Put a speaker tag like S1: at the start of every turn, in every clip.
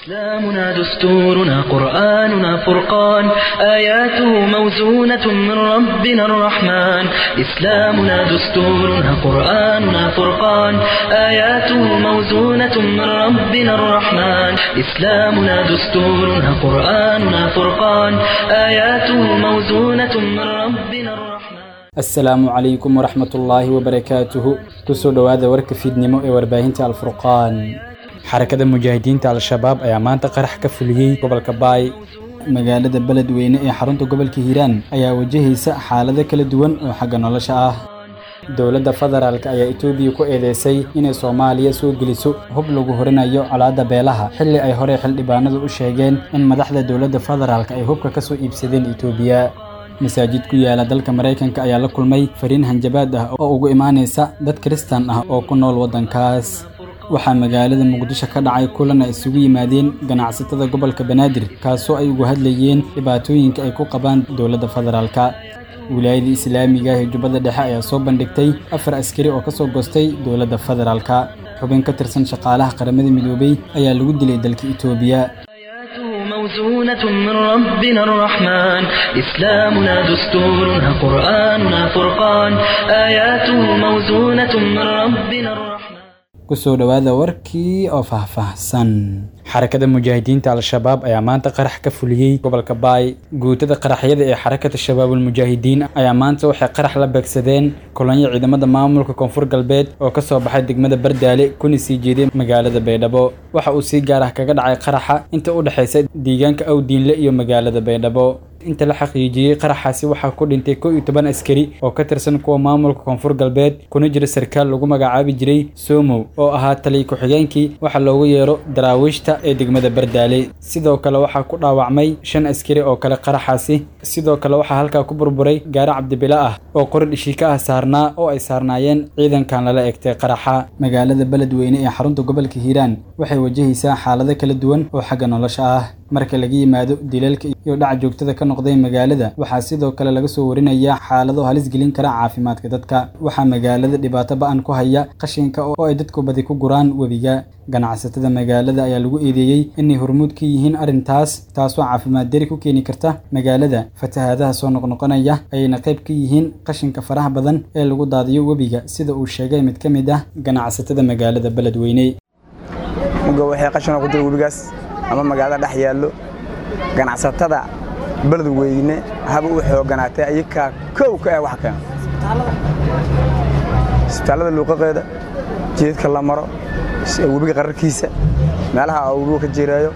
S1: إسلامنا دستورنا قرآننا فرقان آياته موزونة من ربنا الرحمن إسلامنا دستورنا قرآننا فرقان آياته موزونة من ربنا الرحمن إسلامنا دستورنا قرآننا فرقان آياته موزونة من ربنا الرحمن
S2: asalaamu calaykum waraxmatullaahi wabarakaatuhu kusoo dhowaada warka fiidnimo ee warbaahinta alfurqaan xarakada mujaahidiinta al-shabaab ayaa maanta qarax ka fuliyey gobolka baay magaalada beledweyne ee xarunta gobolka hiiraan ayaa wajahaysa xaalado kala duwan oo xagga nolosha ah dowladda federaalk ayaa etoobiya ku eedeysay inay soomaaliya soo geliso hub lagu horinayo colaadda beelaha xilli ay horey xildhibaanadu u sheegeen in madaxda dowladda federaalk ay hubka ka soo iibsadeen etoobiya masaajid ku yaala dalka maraykanka ayaa la kulmay fariin hanjabaad ah oo ugu imaanaysa dad kiristan ah oo ku nool waddankaas waxaa magaalada muqdisho ka dhacay kulan ay isugu yimaadeen ganacsatada gobolka banaadir kaasoo ay ugu hadlayeen dhibaatooyinka ay ku qabaan dowladda federaalka wilaayada islaamiga ah ee jubbada dhexe ayaa soo bandhigtay afar askari oo ka soo goostay dowladda federaalka xubin ka tirsan shaqaalaha qaramada midoobay ayaa lagu dilay dalka itoobiya
S1: موزونة من ربنا الرحمن إسلامنا دستورنا قرآننا فرقان آياته موزونة من ربنا الرحمن
S2: kusoo dhowaada warkii oo faahfaahsan xarakada mujaahidiinta al-shabaab ayaa maanta qarax ka fuliyey gobolka baay guutada qaraxyada ee xarakada shabaabulmujaahidiin ayaa maanta waxay qarax la beegsadeen kolonyo ciidamada maamulka koonfur galbeed oo ka soo baxay degmada bardaale kuna sii jeeday magaalada baydhabo waxa uu si gaar ah kaga dhacay qaraxa inta u dhexaysa deegaanka awdiinle iyo magaalada baydhabo inta la xaqiijiyey qaraxaasi waxaa ku dhintay kow iyo toban askari oo ka tirsan kuwa maamulka koonfur galbeed kuna jira sarkaal lagu magacaabi jiray somow oo ahaa taliy ku-xigeenkii waxa loogu yeero daraawiishta ee degmada bardaale sidoo kale waxaa ku dhaawacmay shan askari oo kale qaraxaasi sidoo kale waxaa halkaa ku burburay gaari cabdibilo ah oo qori dhishika ah saarnaa oo ay saarnaayeen ciidankan lala egtay qaraxa magaalada beledweyne ee xarunta gobolka hiiraan waxay wajahaysaa xaalado kala duwan oo xagga nolosha ah marka laga yimaado dilalka iyo dhac joogtada ka noqday magaalada waxaa sidoo kale laga soo warinayaa xaalado halis gelin kara caafimaadka dadka waxaa magaalada dhibaato ba-an ku haya qashinka oo ay dadku badi ku guraan webiga ganacsatada magaalada ayaa lagu eedeeyey inay hormuud ka yihiin arrintaas taasoo caafimaad dari ku keeni karta magaalada fatahaadaha soo noqnoqonaya ayayna qayb ka yihiin qashinka faraha badan ee lagu daadiyo webiga sida uu sheegay mid ka mid ah ganacsatada magaalada beledweyne
S3: ama magaalada dhex yaallo ganacsatada beledweyne haba u xooganaatay ayakaa kow ka ah wax keena isbitaallada luuqaqeeda jeedka la maro webiga qararkiisa meelaha webigu ka jireeyo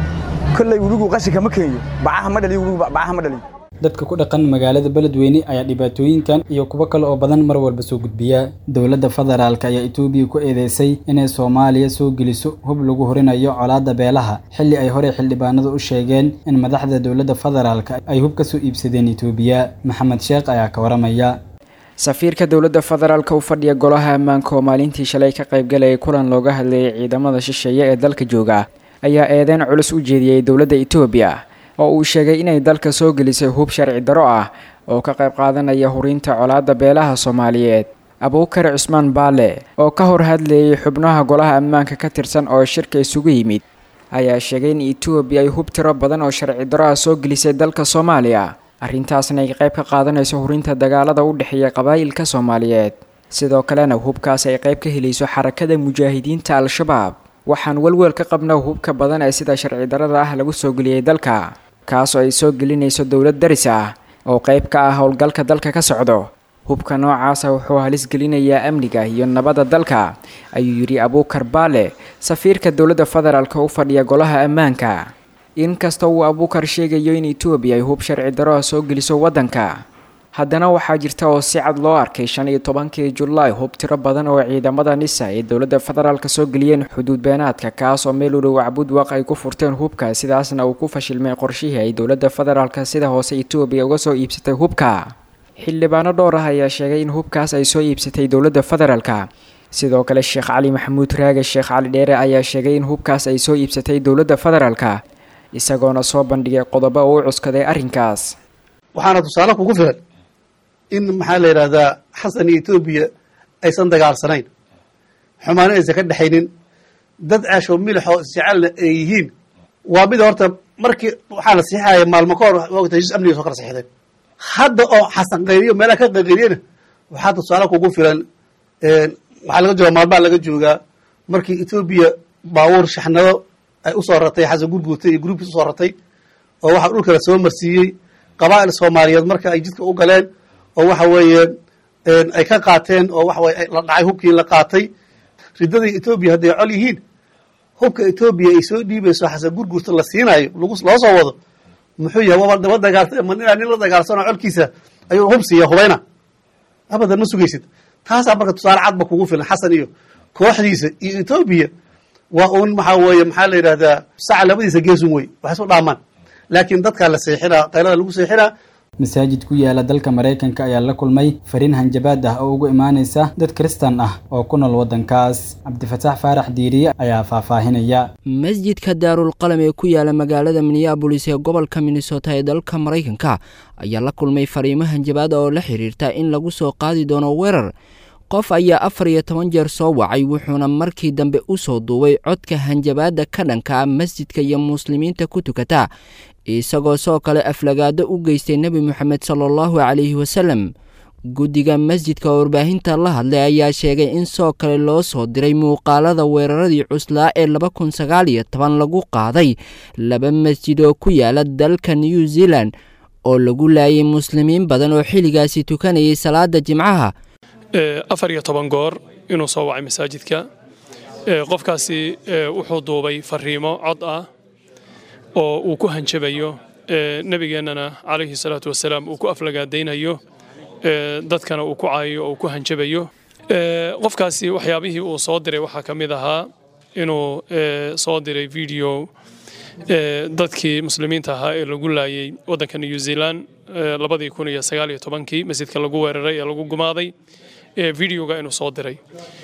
S3: kolley webigu qashinka ma keenyo bacaha ma dhaliyo webigu bacaha ma dhaliyo
S2: dadka ku dhaqan magaalada beledweyne ayaa dhibaatooyinkan iyo kuwo kale oo badan mar walba soo gudbiya dowladda federaalk ayaa etoobiya ku eedeysay inay soomaaliya soo geliso hub lagu horinayo colaadda beelaha xilli ay horey xildhibaanadu u sheegeen in madaxda dowladda federaalk ay hub ka soo iibsadeen etoobiya maxamed sheekh ayaa ka waramaya
S4: safiirka dowladda federaalka u fadhiya golaha ammaanka oo maalintii shalay ka qaybgalayay kulan looga hadlayay ciidamada shisheeye ee dalka jooga ayaa eedeyn culus u jeediyey dowladda etoobiya oo uu sheegay inay dalka soo gelisay hub sharci daro ah oo ka qayb qaadanaya hurinta colaadda beelaha soomaaliyeed abuukar cusmaan baale oo ka hor hadlayay xubnaha golaha ammaanka ka tirsan oo shirka isugu yimid ayaa sheegay in etoobiya ay hub tiro badan oo sharci daro ah soo gelisay dalka soomaaliya arrintaasna ay qayb ka qaadanayso hurinta dagaalada u dhexeeya qabaa'ilka soomaaliyeed sidoo kalena hubkaas ay qayb ka helayso xarakada mujaahidiinta al-shabaab waxaan welwel ka qabna hubka badan ee sida sharci darada ah lagu soo geliyey dalka kaasoo ay soo gelinayso dowlad daris ah oo qayb ka ah howlgalka dalka ka socdo hubka noocaasa wuxuu halis gelinayaa amniga iyo nabadda dalka ayuu yidhi abuukar baale safiirka dowladda federaalk u fadhiya golaha ammaanka inkasta uu abuukar sheegayo in etoobiya ay hub sharci daroha soo geliso waddanka haddana waxaa jirta oo si cad loo arkay shan iyo tobankii julaay hub tiro badan oo ciidamada nisa ay dowladda federaalka soo geliyeen xuduud beenaadka kaas oo meel u dhow cabudwaq ay ku furteen hubka sidaasna uu ku fashilmay qorshihii ay dowladda federaalka sida hoose etoobiya uga soo iibsatay hubka xildhibaano dhowr ah ayaa sheegay in hubkaas ay soo iibsatay dowladda federaalka sidoo kale sheekh cali maxamuud raage sheekh cali dheere ayaa sheegay in hubkaas ay soo iibsatay dowladda federaalka isagoona soo bandhigay qodobo uu u cuskaday arrinkaas
S5: waxaana tusaale kugu filan in maxaa la yidhahdaa xasan iyo etoobiya aysan dagaalsanayn xumaano aysan ka dhexaynin dad ceeshoo milixoo isjecelna ay yihiin waa mid horta markii waxaa la siixaya maalmo ka hor ogta heshiis amniga soo kala siixdeen hadda oo xasan qayriyo meelaha ka qayqayriyana waxaa tusaale kugu filan waxaa laga jooga maalmaha laga joogaa markii etoobiya baabuur shaxnado ay usoo ratay xasan gurguurta iyo gruubkiis usoo ratay oo waxaa dhulkala soo marsiiyey qabaa'il soomaaliyeed marka ay jidka u galeen oo waxa weeye ay ka qaateen oo waxa weye la dhacay hubkii la qaatay riddadii etoobiya hadday col yihiin hubka etoobiya ay soo dhiibayso xasan gurguurta la siinaayo loo soo wado muxuu yahay waba daba dagaalta ma ninaa nin la dagaalsanoo colkiisa ayuu hub siiya hubayna abadan ma sugaysid taasaa marka tusaale cadba kugu filan xasan iyo kooxdiisa iyo etoobiya waa uun maxaa weeye maxaa la yidhahdaa saca labadiisa geesun wey waxay isu dhaamaan laakiin dadkaa la seexinaa qaylada lagu seexinaa
S2: masaajid ku yaala dalka maraykanka ayaa la kulmay fariin hanjabaad ah oo ugu imaanaysa dad kristan ah oo ku nool waddankaas cabdifataax faarax diiriye ayaa faahfaahinaya
S6: masjidka daarulqalam ee ku yaala magaalada minneabolis ee gobolka minnesota ee dalka maraykanka ayaa la kulmay fariimo hanjabaad oo la xiriirta in lagu soo qaadi doono weerar qof ayaa afar iyo toban jeer soo wacay wuxuuna markii dambe u soo duubay codka hanjabaadda ka dhanka ah masjidka iyo muslimiinta ku tukata isagoo soo kale aflagaado u geystay nebi moxamed sala allahu calayhi wasalem guddiga masjidka oo warbaahinta la hadlay ayaa sheegay in soo kale loo soo diray muuqaalada weeraradii cuslaa ee laba kun sagaal iyo toban lagu qaaday laba masjid oo ku yaala dalka new zealand oo lagu laayay muslimiin badan oo xilligaasi tukanayay salaada jimcaha
S7: afar iyo toban goor inuu soo wacay masaajidka qofkaasi wuxuu duubay fariimo cod ah oo uu ku hanjabayo nebigeennana calayhi salaatu wasalaam uu ku aflagaadaynayo dadkana uu ku caayayo oo uu ku hanjabayo qofkaasi waxyaabihii uu soo diray waxaa ka mid ahaa inuu soo diray video dadkii muslimiinta ahaa ee lagu laayay waddanka new zealand labadii kun iyo sagaal iyo tobankii masjidka lagu weeraray ee lagu gumaaday videoga inuu soo diray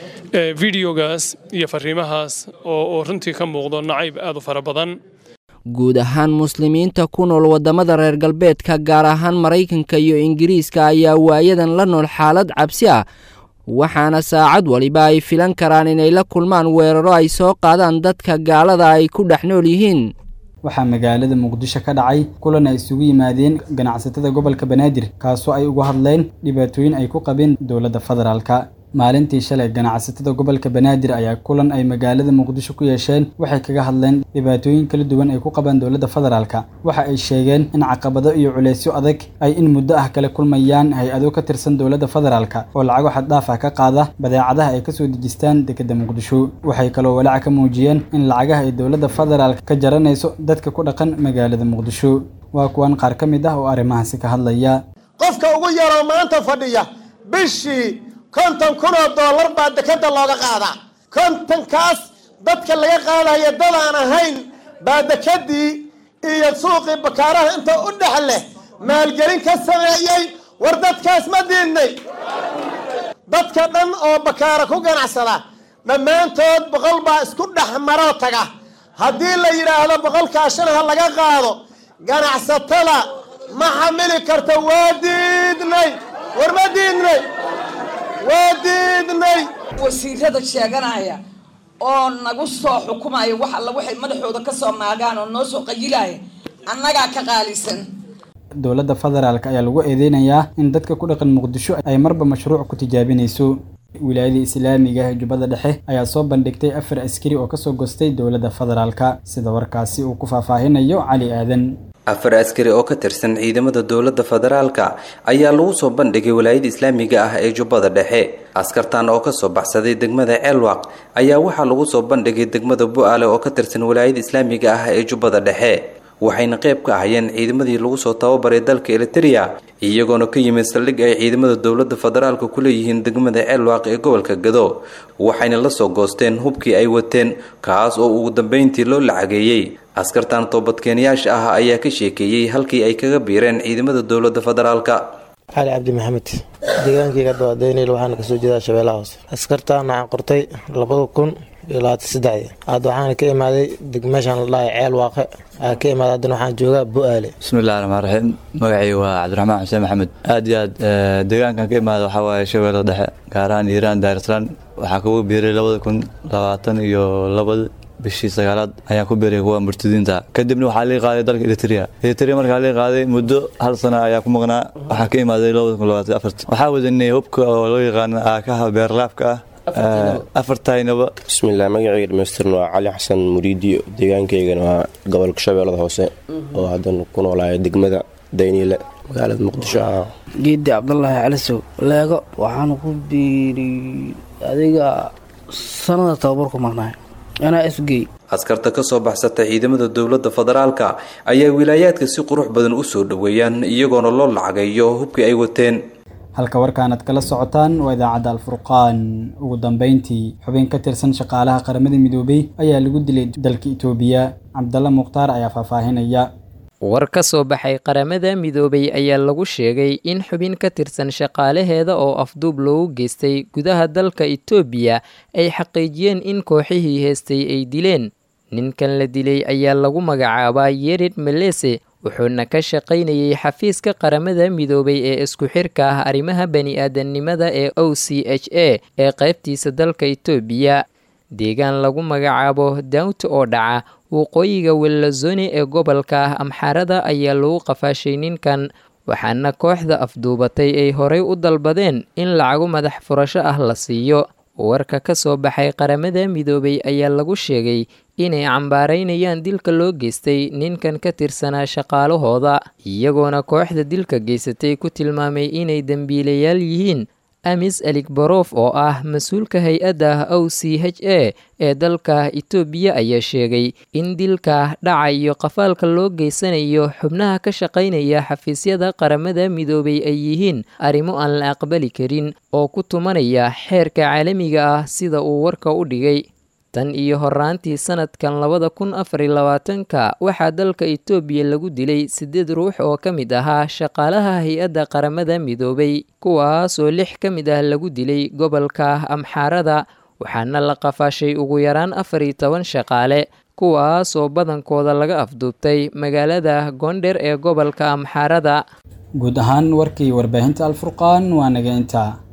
S7: videogaas iyo fariimahaas oo runtii ka muuqdo nacayb aad u fara badan
S6: guud ahaan muslimiinta ku nool waddamada reer galbeedka gaar ahaan maraykanka iyo ingiriiska ayaa waayadan la nool xaalad cabsi ah waxaana saacad waliba ay filan karaan inay la kulmaan weeraro ay soo qaadaan dadka gaalada ay ku dhex nool yihiin
S2: waxaa magaalada muqdisho ka dhacay kulan ay isugu yimaadeen ganacsatada gobolka banaadir kaasoo ay uga hadleen dhibaatooyin ay ku qabeen dowladda federaalka maalintii shalay ganacsatada gobolka banaadir ayaa kulan ay magaalada muqdisho ku yeesheen waxay kaga hadleen dhibaatooyin kala duwan ay ku qabaan dowladda federaalka waxa ay sheegeen in caqabado iyo culeysyo adag ay in muddo ah kala kulmayaan hay-ado ka tirsan dowladda federaalka oo lacago xaddhaaf ah ka qaada badeecadaha ay kasoo dejistaan dekedda muqdisho waxay kaloo walaaca ka muujiyeen in lacagaha ay dowladda federaalka ka jaranayso dadka ku dhaqan magaalada muqdisho waa kuwan qaar ka mid ah oo arrimahaasi ka hadlaya
S8: qofka ugu yaroo maanta fadhiya bishii konton kun oo dollar baa dekeda looga qaadaa kontonkaas dadka laga qaadaya dadaan ahayn baa dekedii iyo suuqii bakaaraha inta u dhex leh maalgelin ka sameeyey war dadkaas ma diidnay dadka dhan oo bakaara ku ganacsada dhammaantood boqol baa isku dhex maroo taga haddii la yidhaahdo boqolkaa shan ha laga qaado ganacsatada ma xamili karta waa diidnay war ma diidnay waa diidnay
S9: wasiirada sheeganaya oo nagu soo xukumaya wax alla waxay madaxooda ka soo maagaan oo noo soo qayilaya annagaa ka qaalisan
S2: dowladda federaalk ayaa lagu eedeynayaa in dadka ku dhaqan muqdisho ay marba mashruuc ku tijaabinayso wilaayada islaamiga ee jubbada dhexe ayaa soo bandhigtay afar askari oo kasoo gostay dowladda federaalka sida warkaasi uu ku faahfaahinayo cali aadan
S10: afar askari oo ka tirsan ciidamada dowladda federaalka ayaa lagu soo bandhigay walaayada islaamiga ah ee jubbada dhexe askartan oo kasoo baxsaday degmada ceelwaq ayaa waxaa lagu soo bandhigay degmada bu-aale oo ka tirsan walaayada islaamiga ah ee jubbada dhexe waxayna qayb ka ahayeen ciidamadii lagu soo tababaray dalka eritereya iyagoona ka yimid saldhig ay ciidamada dowladda federaalka ku leeyihiin degmada ceelwaaq ee gobolka gado waxayna la soo goosteen hubkii ay wateen kaas oo ugu dambeyntii loo lacageeyey askartan toobadkeenyaasha ah ayaa ka sheekeeyey halkii ay kaga biireen ciidamada dowladda federaalka
S11: cali cabdi maxamed deegaankayga dawadeynayl waxaana kasoo jeedaa shabeellaha hoose askartaan waxaan qortay labada kun iyo labaatan saddexdii hadda waxaana ka imaaday degmeeshaan la dhahay ceel waaqe aa ka imaaday haddana waxaan joogaa bu-aale
S12: bismillahi raxmaan raxiim magacii waa cabdiraxmaan xuseen maxamed aad iyo aad deegaankan ka imaada waxaa waaye shabeellada dhexe gaar ahaan iiraan daarislaan waxaa kugu biiray labada kun labaatan iyo labada bishii sagaalaad ayaan ku beeray kuwa murtadiinta kadibna waxaa lii qaaday dalka eritrea eritrea markaa lii qaaday muddo hal sana ayaa ku maqnaa waxaan ka imaaday waxaa wadanay hubka oo loo yaqaano aakaha beerlaabka ah afartaynaba
S13: bismillaah magacayga dhamaystirna waa cali xasan muriidiyo deegaankaygana waa gobolka shabeellada hoose oo haddan ku noolaaya degmada dayniile magaalada muqdisho ah
S14: geedi cabdulaahi calisow leego waxaanu ku biiriy adiga sanada tababarku marnaay anaa isgey
S10: askarta ka soo baxsata ciidamada dowladda federaalka ayaa wilaayaadka si qurux badan u soo dhoweeyaan iyagoona loo lacageeyo hubkii ay wateen
S2: halka warkaanad kala socotaan waa idaacadda alfurqaan ugu dambeyntii xubin ka tirsan shaqaalaha qaramada midoobay ayaa lagu dilay dalka itoobiya cabdalla mukhtaar ayaa faahfaahinaya
S15: war ka soo baxay qaramada midoobay ayaa lagu sheegay in xubin ka tirsan shaqaalaheeda oo afduub loogu geystay gudaha dalka itoobiya ay xaqiijiyeen in kooxihii heestay ay dileen ninkan la dilay ayaa lagu magacaabaa yerid melese wuxuuna ka shaqaynayay xafiiska qaramada midoobay ee isku xirka ah arrimaha bani-aadamnimada ee o c h a ee qaybtiisa dalka itoobiya deegaan lagu magacaabo dawt oo dhaca waqooyiga wellazone ee gobolka ah amxaarada ayaa lagu qafaashay ninkan waxaana kooxda afduubatay ay horay u dalbadeen in lacago madax furasho ah la siiyo warka ka soo baxay qaramada midoobay ayaa lagu sheegay inay cambaaraynayaan dilka loo geystay ninkan ka tirsanaa shaqaalahooda iyagoona kooxda dilka geysatay ku tilmaamay inay dembiilayaal yihiin amis aligbarof oo ah mas-uulka hay-adda o c h a ee dalka itoobiya ayaa sheegay in dilka dhaca iyo qafaalka loo geysanayo xubnaha ka shaqaynaya xafiisyada qaramada midoobay ay yihiin arrimo aan la aqbali karin oo ku tumanaya xeerka caalamiga ah sida uu warka u dhigay tan iyo horaantii sanadkan labada kun afariy labaatanka waxaa dalka itoobiya lagu dilay siddeed ruux oo ka mid ahaa shaqaalaha hay-adda qaramada midoobay kuwaas oo lix ka mid ah lagu dilay gobolka amxaarada waxaana la qafaashay ugu yaraan afar iyo toban shaqaale kuwaas oo badankooda laga afduubtay magaalada goondher ee gobolka amxaarada
S2: guud ahaan warkii warbaahinta alfurqaan waa naga intaa